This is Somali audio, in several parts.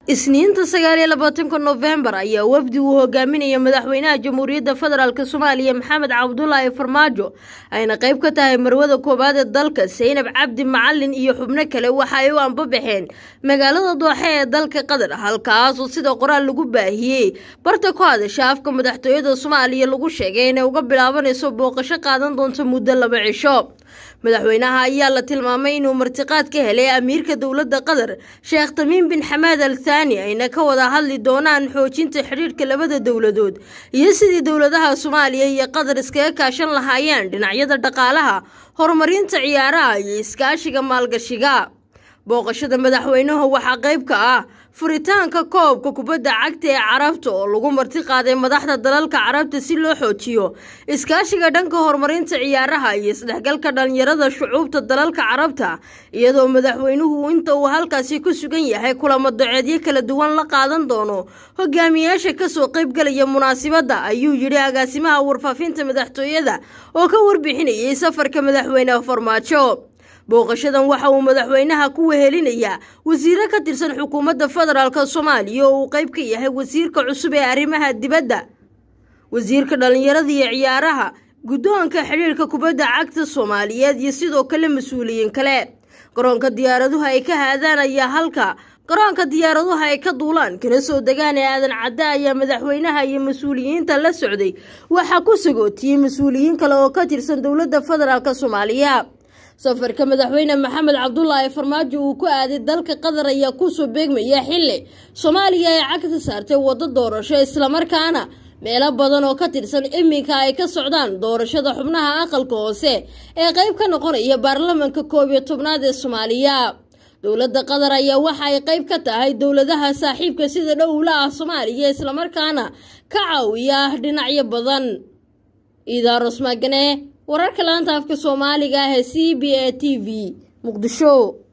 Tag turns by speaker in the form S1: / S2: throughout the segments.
S1: isniinta sagaal iyo labaatanka nofembar ayaa wafdi uu hogaaminaya madaxweynaha jamhuuriyadda federaalk soomaaliya maxamed cabdulaahi farmaajo ayna qayb ka tahay marwada koowaad ee dalka saynab cabdi macalin iyo xubno kale waxa ay u anbabaxeen magaalada dooxe ee dalka qatar halkaasoo sida qoraal lagu baahiyey barta ku hadasha afka madaxtooyada soomaaliya lagu sheegay inay uga bilaabanayso booqasho qaadan doonto muddo laba cisho madaxweynaha ayaa la tilmaamay inuu martiqaad ka helay amiirka dowladda qatar sheekh tamiim bin xamaad al thaani ayna ka wada hadli doonaan xoojinta xidhiirhka labada dowladood iyo sidii dowladaha soomaaliya iyo qatar iskaga kaashan lahaayeen dhinacyada dhaqaalaha horumarinta ciyaaraha iyo iskaashiga maalgashiga booqashada madaxweynuhu waxaa qayb ka ah furitaanka koobka kubadda cagta ee carabta oo lagu marti qaaday madaxda dalalka carabta si loo xoojiyo iskaashiga dhanka horumarinta ciyaaraha iyo isdhexgalka dhalinyarada shucuubta dalalka carabta iyadoo madaxweynuhu inta uu halkaasi ku sugan yahay kulamo daceedyo kala duwan la qaadan doono hogaamiyaasha kasoo qaybgalaya munaasibadda ayuu yidhi agaasimaha warfaafinta madaxtooyada oo ka warbixinayay safarka madaxweyne farmaajo booqashadan waxa uu madaxweynaha ku wehelinayaa wasiiro ka tirsan xukuumadda federaalk soomaaliya oo uu qayb ka yahay wasiirka cusub ee arrimaha dibadda wasiirka dhallinyarada iyo ciyaaraha guddoonka xidhiirka kubadda cagta soomaaliyeed iyo sidoo kale mas-uuliyiin kale garoonka diyaaraduhu ay ka haadaan ayaa halka garoonka diyaaraduhu ay ka duulaan kana soo degaan ee aadan cadde ayaa madaxweynaha iyo mas-uuliyiinta la socday waxaa ku sagootiyey mas-uuliyiin kale oo ka tirsan dowladda federaalk soomaaliya safarka madaxweyne maxamed cabdulaahi farmaajo uu ku aaday dalka qatar ayaa kusoo beegmaya xilli soomaaliya ay cagta saartay waddo doorasho islamarkaana meelo badan oo ka tirsan iminka ay ka socdaan doorashada xubnaha aqalka hoose ee qayb ka noqonaya baarlamanka koob iyo tobnaad ee soomaaliya dowladda qatar ayaa waxa ay qayb ka tahay dowladaha saaxiibka sida dhowla ah soomaaliya islamarkaana ka caawiya dhinacyo badan iidaaros maagane wararka laanta afka soomaaliga ah ee c b a t v muqdisho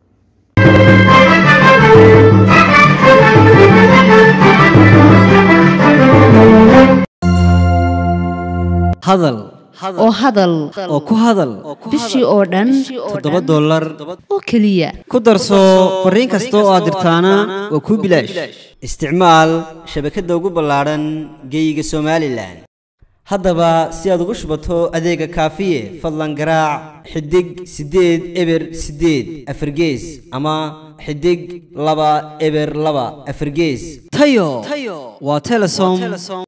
S2: hadal
S3: oo hadal
S2: oo ku hadal
S3: bishii oo dhan
S2: toddoba dollar
S3: oo keliya
S2: ku darso fariin kasta oo aad dirtaana waa kuu bilaash isticmaal shabakadda ugu ballaadhan geeyiga somalilan haddaba si aad ugu shubato adeega kaafiye fadlan garaac xidig siddeed eber siddeed afargees ama xidig laba eber laba afargees tayo waa telesom